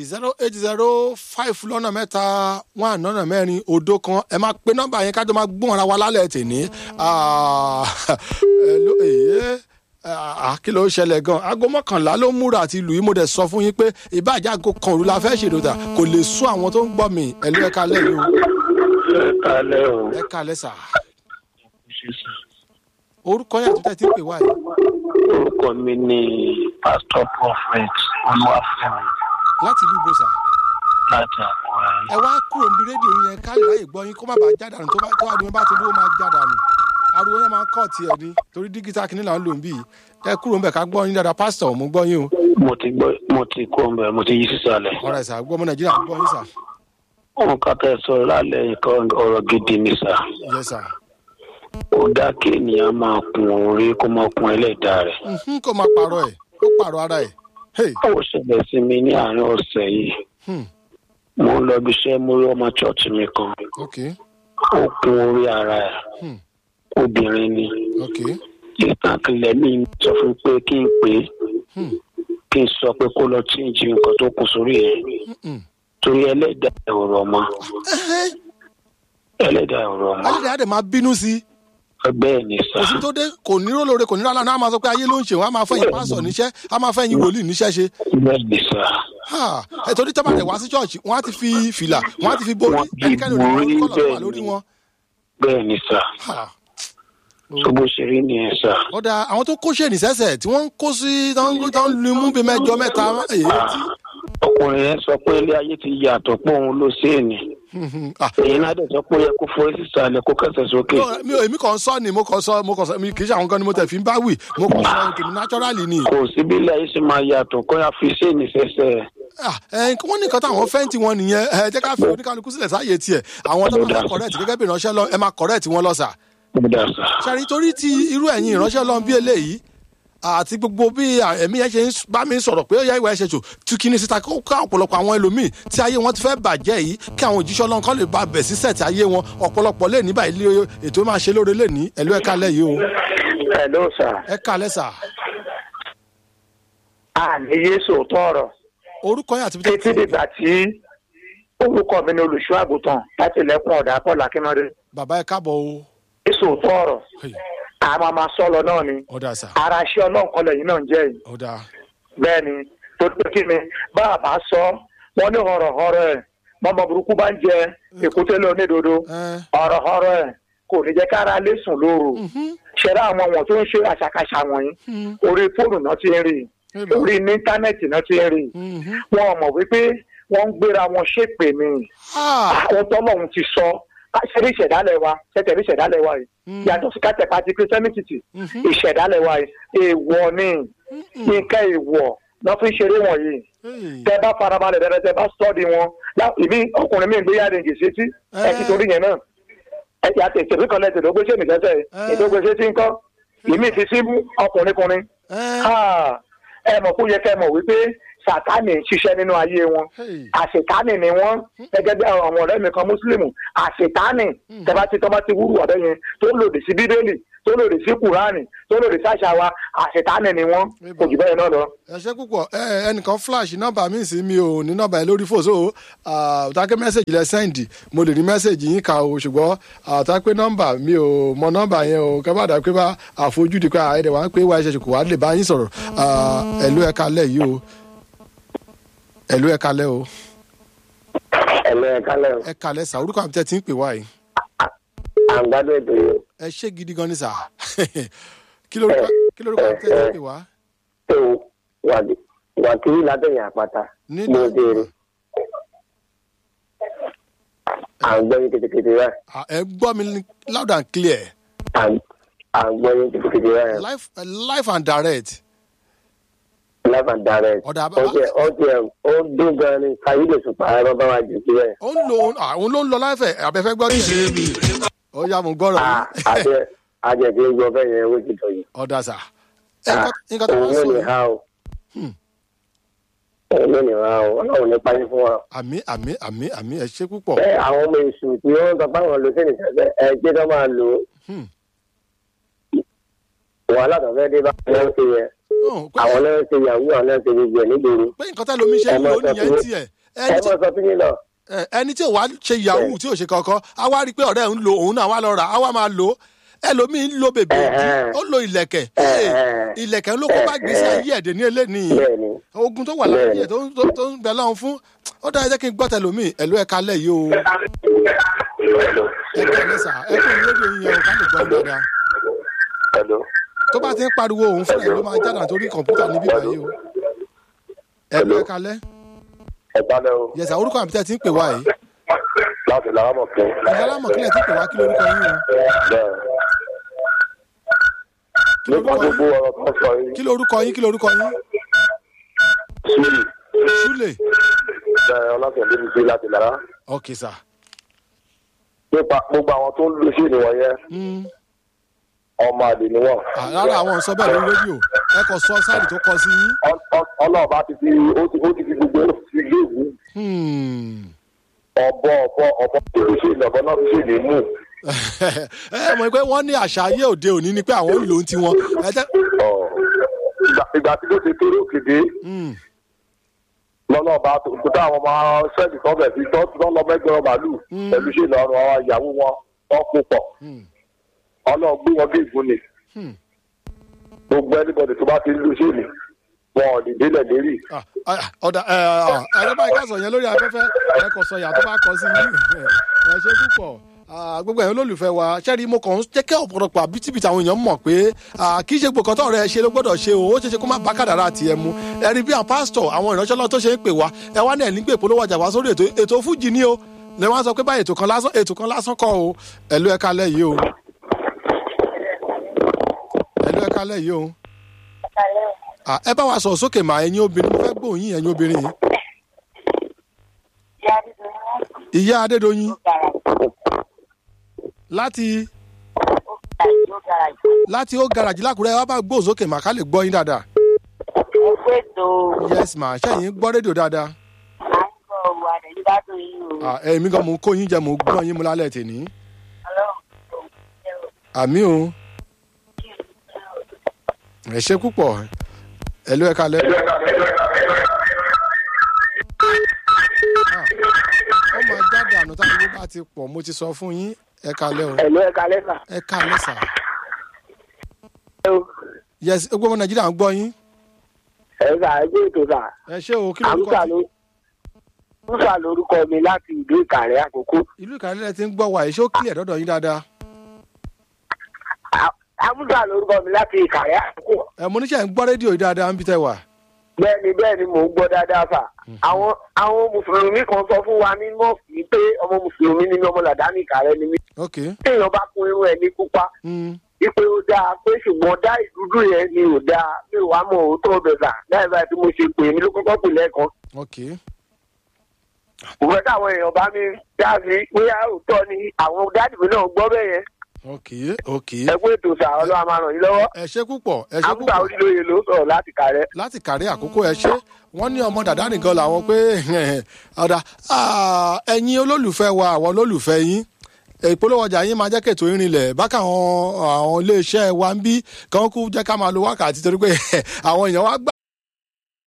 zero eight zero five lọ́nà mẹ́ta one lọ́nà mẹ́rin òdo kan ẹ máa pe nọ́mbà yẹn kájọ máa gbóhùn ara wa lálẹ́ tèmi Ah, ẹ ló èyí ah, kí ló ṣẹlẹ̀ gan aago mọ́kànlá ló múra àti ìlú yìí mo dẹ̀ sọ fún yín pé ìbàjẹ́ aago kan òru la fẹ́ ṣèdòdà kò lè sún àwọn tó ń gbọ́ mi ẹ ló ẹ kalẹ̀ yìí o ẹ kalẹ́ o. ẹ kalẹ̀ sà orúkọ yẹn àti tẹ́tí pè wá yìí orúkọ mi ni pastor prophet olúwàfẹ́mi láti ìlú ìbò sà láti àkúrẹ́. ẹ wá kúrò níbi rédíò yẹn ká lè ráyè gbọ́ yín kó má bàa jádànù tó bá tó àdúgbò bá ti dúró máa jádànù ariwo yẹn máa ń kọ́ tiẹ̀ ni torí dígítà kìíní là ń lò ń bì í ẹ kúrò ń bẹ̀ ká gbọ́ yín dáadáa pásítọ̀ mo gbọ́ yín o mo ti gbọ́ mo ti kó ń bẹ̀ mo ti yí sísàlẹ̀. ọ̀rọ̀ ẹ̀sà gbọ́ ọmọ nàìjíríà gbọ́ yín sà wọn kà tẹ́ sọ lálẹ́ nǹkan ọ̀rọ̀ gidi ni sà. yẹ sà ó dá kí ènìyàn máa kun orí kó máa kun ẹlẹ́dàá rẹ̀. Mhm, kó máa pààrọ̀ ẹ̀ kó pààrọ̀ ara ẹ̀ hey ó ṣẹlẹ̀ sí mi ní àárín ọ̀sẹ̀ yìí. hmm, mo ń lọ ibi iṣẹ́ mo rí ọmọ chọ́ọ̀chì mi kan ok ó kun orí ara ẹ̀ hmm, obìnrin ni. ok ìtàkìlẹ̀ mi sọ fún pé kí n pè é hmm, kí n sọ pé kó lọ chíǹjì nǹkan tó kù sórí ẹ̀ hmm. torí ẹlẹ́dàá ẹ̀ ò rọ̀ mọ́ Ẹhẹ́, ẹlẹ́dàá ẹ̀ ò rọ̀ mọ́ ayédè àdè máa bínú sí i bẹ́ẹ̀ ni sà kò sí tó dé kò ní rólóore kò ní rálá náà á máa sọ pé ayé ló ń ṣe wọn á máa fẹ́yìn pásọ̀ níṣẹ́ á máa fẹ́yìn wòlíì níṣẹ́ ṣe bẹ́ẹ̀ ni sà Ha, ẹ torí tọ́ bá rẹ̀ wá sí ṣọ́ọ̀ṣì wọ́n á ti fi fìlà wọ́n á ti fi borí Wọ́n ti ẹnikẹ́ni ò ní borí, wọ́n kọ́lọ̀ wà bẹ́ẹ̀ lórí ni. wọn. bẹ́ẹ̀ ni sà Ha, tó bó ṣe rí nìyẹn sà ọ̀dà àwọn tó kó ṣèènì sẹ́sẹ̀ tí wọ́n ń kó sí tán ń lu imú bíi mẹ́jọ mẹ́ta èyí tí. ọkùnrin yẹn sọ pé ilé ayé ti yàtọ̀ pé òun ló sí ènì Ah, èyí náà dẹ̀ sọ pé ó yẹ kó forí sísàlẹ̀ kó kẹsẹ̀ sókè no, mi ò èmi kàn sọ ni mo kàn sọ mo kàn sọ mi kì í ṣe àwọn kan ni mo tẹ̀ fi ń bá wì mo kàn sọ tèmi naturally ni. kò sí bí ilé ayé ṣe máa yàtọ̀ kó yà fi sí ènì sẹ́sẹ̀ Ah, ẹ, wọ́n ní nǹkan táwọn fẹ́ǹtì wọn nìyẹn ẹ jẹ́ ká fi oníkálukú sílẹ̀ sáàyè tiẹ̀ àwọn tó bá fẹ́ correct gẹ́gẹ́ bí ìránṣẹ́ lọ ẹ máa correct wọn lọ sà. ó dà sà ṣàrí torí ti irú ẹ̀yin ìránṣẹ́ lọ́n bí eléyìí àti gbogbo bí ẹ̀mí yẹn ṣe ń bá mi sọ̀rọ̀ pé ó yá ìwà ẹ̀ṣẹ̀ jò tú kí ni síta kó ká ọ̀pọ̀lọpọ̀ àwọn ẹlòmíì tí ayé wọn ti fẹ́ bàjẹ́ yìí kí àwọn òjíṣẹ́ ọlọ́run kan lè ba bẹ̀ sí sẹ̀tì ayé wọn ọ̀pọ̀lọpọ̀ lè ní báyìí lé- ètò máa ṣe lóore lè ní ẹ̀lú ẹ̀ka lẹ̀ yìí o ẹ̀ ló sà ẹ̀ka lẹ̀ sà àní yéésù tọrọ orúkọ yẹn àti bí títí dìgbà tí orúkọ mi ni olùṣọ́ àgùntàn láti ilẹ̀kùn ọ̀dà paul akínmọ́dé bàbá ẹ̀ káàbọ̀ o yéésù tọrọ Hey, àmọ́ máa sọ lọ náà ni ọ̀dà sà ara ṣé ọlọ́run kan lẹ́yìn náà ń jẹ́ yìí ọ̀dà bẹ́ẹ̀ ni tó tó kí ni bá a bá sọ wọ́n ní họ̀rọ̀họ̀rọ̀ ẹ̀ mọ́mọ́ burúkú bá ń jẹ èkúté lọ nídodo ẹ̀ họ̀rọ̀họ̀rọ̀ ẹ̀ kò ní jẹ́ kára lé sùn lóru ṣẹ̀dá àwọn wọn tó ń ṣe àṣàkáṣà wọ̀nyí orí fóònù náà ti ń rí Eba. orí íńtánẹ́ẹ̀tì náà ti ń rí wọn ò mọ̀ wípé wọ́n ń gbéra wọn ṣépè ni àwọn tọ́lọ́run ti sọ ṣẹ́rí ìṣẹ̀dálẹ̀ wa ṣẹ́tẹ̀rí ìṣẹ̀dálẹ̀ wa yìí yàtọ̀ sí kátẹ́pá ti christianity ìṣẹ̀dálẹ̀ wa yìí èèwọ̀ ni nǹkan èèwọ̀ lọ́ fi ń ṣeré wọ̀nyí tẹ bá farabalẹ̀ dáadáa tẹ bá sọ́ọ̀dì wọn lá- ìmí ọkùnrin mi ń gbé yára ìgè sétí ẹ ti torí yẹn náà ẹ ti àti ìṣèlú kan lẹ́sẹ̀ ló gbé sẹ́mi sẹ́sẹ̀ ètò gbé sétí ńkọ́ ìmí ti sí ọkùnrin kùnrin Ah, ẹ mọ̀ kó yẹ kẹ́ mọ̀ wípé sàtánì ń ṣiṣẹ́ nínú ayé wọn àṣetánì ni wọ́n gẹ́gẹ́ bí àwọn ọ̀rẹ́ mi kan mùsùlùmù àṣetánì tẹ́bá ti tọ́ba ti wúrù ọ̀dọ́ yẹn tó lòdì sí bíbélì tó lòdì sí kùránì tó lòdì sí àṣà wa àṣetánì ni wọ́n kò jù bẹ́ẹ̀ náà lọ. ẹ ṣe púpọ̀ ẹ ẹnìkan flash nọ́mbà mi sí mi ò ní nọ́mbà ẹ lórí fò so àtàkẹ́ mẹ́sẹ̀gì lẹ sẹ́ǹdì mo lè rí mẹ́sẹ̀gì yín kà o ṣùgbọ́n àtàkẹ́ nọ́mbà mi ò mọ nọ́mbà yẹn o kẹ́ bá dà pé bá àfojúdi pé àìdẹ̀ wá ń pé wá ẹ̀ṣẹ̀ kò wá lè bá yín sọ̀rọ̀ ẹ̀lú ẹ̀ka lẹ̀ yìí o ẹ̀lú ẹ̀ka lẹ̀ o ẹ̀lẹ́ ẹ̀ka lẹ́rù ẹ̀ka lẹ̀ sà orúkọ àbí tẹ́ ti ń pè wá yìí àgbàdo ètò yìí ẹ ṣé gidi gan ni sà kí lórúkọ kí lórúkọ àbí tẹ́ ti ń pè wá tó wàkìrí látẹ̀yìn àpáta ní mo béèrè à ń gbọ́ yín kétékété rẹ̀ Ah, ẹ gbọ́ mi ní loud and clear à ń à ń gbọ́ yín kétékété rẹ̀ life life and direct life and direct Ọ̀dà ó jẹ́ ó jẹ́ ó dún gan ni káyí lè sùn pààrọ̀ bá wa jù sí rẹ̀ ó ń lo àwọn ló ń lọ láìfẹ̀ abẹ́fẹ́ gbọ́ nìyẹn ó yá mo gbọ́rọ̀ yìí àjẹ àjẹ tí ń gbọ́ bẹ́ẹ̀ yẹn ó ti tọ̀ yìí ọ̀dà sà ẹ nǹkan- nǹkan tó òun wá ló sọ ní yìí ha o òun ló ní ha o ọlọ́run ní payé fún wa. àmì àmì àmì àmì ẹ ṣe púpọ̀ bẹ́ẹ̀ àwọn ọmọ èṣù tí wọ́n sọ fáwọn lò sí nìkẹ́sẹ̀ ẹ jẹ́ tó máa lò ó Hmm. wàhálà tó fẹ́ dé bá wọn ṣe yẹ Oh, pé àwọn náà ń ṣe yahoo àwọn náà ń ṣe gbogbo ẹ̀ nígboro pé nǹkan tẹ́ lomi ṣe ẹ ń má lò sọ nìyẹn fún mi. tiẹ̀ ẹ ẹni tí mọ̀ sọ fún yín náà ẹ, ẹni tí ò wá ṣe yahoo tí ò ṣe kankan a wá rí i pé ọ̀rẹ́ ń lo òun náà wá lọ rà á wá máa lò ó ẹlòmíín ń lo bèbè ìdí Ẹ̀hẹ́n. ó lo ìlẹ̀kẹ̀ Ẹ̀hẹ́n. Hey, ìlẹ̀kẹ̀ ló kó bá gbèsè ayé ẹ̀dẹ̀ ní eléyìí bẹ́ẹ̀ ni ogun tó wà láyé Bẹ́ẹ̀ni. ẹ̀ tó ń- tó- tó ń bẹ lọ́hùn fún ó dáa jẹ́ kí n gbọ́ tẹlómi ẹ̀lú ẹ̀ka lẹ̀ yìí o ẹ̀ka lẹ́sà ẹ̀kọ́ ìlédè yín yẹn o ká lè gbọ́ yín dáadáa Hello. tó bá ti ń pariwo òun fúnra ẹ̀ ló máa jáde àtòrí kọ̀ǹpútà níbí báyìí o ẹ̀lú ẹ̀ka lẹ́ ẹ̀ka lẹ́ o yẹ̀sà orúkọ àmì tẹ́ ti ń pè wá yìí láti làrámọ̀ kẹ́. ìyá alámọ̀ kílẹ̀ ti ń pè wá kí lórúkọ yín o bẹ́ẹ̀ kí nípa lórúkọ gbogbo yín ọ̀rọ̀ tó ń sọ yìí kí lórúkọ yín kí lórúkọ yín sùúrù súlè bẹ́ẹ̀ ọlọ́sẹ̀ ló ń gbé láti lára. ok sà nípa gbogbo àwọn tó ń lu sí ìnìwọ̀n yẹn Mm. ọmọ àlè ni wọ́n. Ah, rárá àwọn sọ bẹ́ẹ̀ lórí rédíò ẹ kò sọ sáàdì tó kọ sí yín Ọ- ọ- ọlọ́ọ̀bá ti fi ó ti ó ti fi gbogbo ó ti fi gbé ìwú. Hmm. ọ̀bọ ọ̀bọ ọ̀bọ tó lè ṣe ìlọ̀bọ náà fi ṣe lè mú. ẹ mọ̀ pé wọ́n ní àṣà ayé òde òní ni pé àwọn ń lò ó tiwọn ẹ jẹ́ Ọ̀, ìgbà ìgbà tí ló ti kéré òkèdè Hmm. lọ́lọ́ọ̀bá tó tó táwọn ọmọ sẹ́ẹ̀lì kan bẹ̀ sí tọ́ tọ́ lọ mẹ́gbẹ̀rún màálù pẹ̀lú ṣe ìlọrun àwọn ìyàwó wọn wọ́n kó pọ̀ Hmm. ọlọ́ọ̀ gbé wọn bí ìgún ni Hmm. gbogbo ẹnibọdì tó bá ti lu ṣe ni wọn ò lè délẹ̀ lérí. Ah, ah, ọ̀dà ẹ ẹ báyìí ká sọ yẹn lórí afẹ́fẹ́ ẹ kò sọ yàtọ̀ bá kọ sí yín ẹ ṣe púpọ̀ Ah, gbogbo ẹ̀yin olólùfẹ́ wa ṣẹ́rí mo kàn ń jẹ́ kí ọ̀pọ̀lọpọ̀ àbítíbitì àwọn èèyàn mọ̀ pé ah, kì í ṣe gbogbo kan tó rẹ̀ ṣe ló gbọ́dọ̀ ṣe o ó ṣe ṣe kó má bá kàdàrà tiẹ̀ mu ẹ rí bí àwọn pásítọ̀ àwọn ìránṣẹ́ lọ́wọ́ tó ṣe ń pè wá ẹ wá ní ẹ̀ nígbè polówó ọjà wá sórí ètò ètò fújì ni o lè wá sọ pé báyìí ètò kan lásán ètò kan lásán kọ́ o ẹ̀lú ẹ̀ka lẹ̀ yìí o ẹ̀lú ẹ̀ka lẹ̀ yìí o Ah, ẹ bá wa sọ sókè mà ẹ̀yin obìnrin mo fẹ́ gbóhùn yín ẹ̀yin obìnrin yìí ìyá adédọyìn láti láti ó garajì lákùrẹ́ wá bá gbóhùn sókè mà ká lè gbọ́ yín dáadáa yes ma ṣẹ́yìn gbọ́ rédíò dáadáa Ah, èmi gan mò ń kó yín jẹ mò ń gbọ́ yín mu lálẹ́ tèmi àmì o ẹ ṣe púpọ̀ ẹ ló ẹ kalẹ̀. Ah, ó máa jáde àná táwọn owó bá ti pọ̀ mo ti sọ fún yín ẹ kalẹ̀ o ẹ̀lú ẹ̀ka lẹ́sà ẹ kalẹ̀ sà. yes gbogbo ọmọ nàìjíríà ń gbọ́ yín ẹ̀ka ẹgbẹ́ ètò sà ẹ ṣé o kí lórúkọ àmúṣà ló àmúṣà lórúkọ mi láti ìlú ìkàrẹ́ àkókò ìlú ìkàlẹ̀ ti ń gbọ́ wa èso kílẹ̀ dọ́dọ̀ yín dáadáa À- àmúṣà lórúkọ mi láti ìkàrẹ́ àkókò ẹ mo níṣẹ́ ń gbọ́ rédíò yìí dáadáa ń bí tẹ́ wà. bẹ́ẹ̀ni bẹ́ẹ̀ni mò ń gbọ́ dáadáa fà àwọn àwọn mùsùlùmí kan sọ fún wa ní mọ́ọ̀sì pé ọmọ mùsùlùmí ni mí, ọmọ làdáni ìkàrẹ́ ni mí ok téèyàn bá kún irun ẹ̀ ní pupa mm. ipe ó dáa pé ṣùgbọ́n dá ìdúdú yẹn ni ò dáa mi ò wá mọ̀ òótọ́ ọbẹ̀ sà láì báyìí tí mo ṣe pè mí ló kọ́kọ́ pè lẹ́ẹ̀kan ok kò fẹ́ káwọn èèyàn bá mi dá sí bóyá òótọ́ ni àwọn dáàdì mi náà gbọ́ bẹ́ẹ̀ yẹn ok ok ẹgbẹ́ ètò sà ọlọ́wà máa ràn yín lọ́wọ́ ẹ ṣe púpọ̀ ẹ ṣe àmúta púpọ̀ orílẹ̀-èdè ló sọ̀rọ̀ láti kàrẹ́. láti kàrí àkókò ẹ ṣe wọ́n ní ọmọ dàdá nìkan làwọn pé ọ̀dà ah, ẹ̀yin olólùfẹ́ wa àwọn olólùfẹ́ yín ìpolówó ọjà yín máa jẹ́ kètò ìrìnlẹ̀ bákan àwọn àwọn iléeṣẹ́ wa ń bí kan kú jẹ́ ká máa lo wákàtí torí pé àwọn èèyàn wá gbà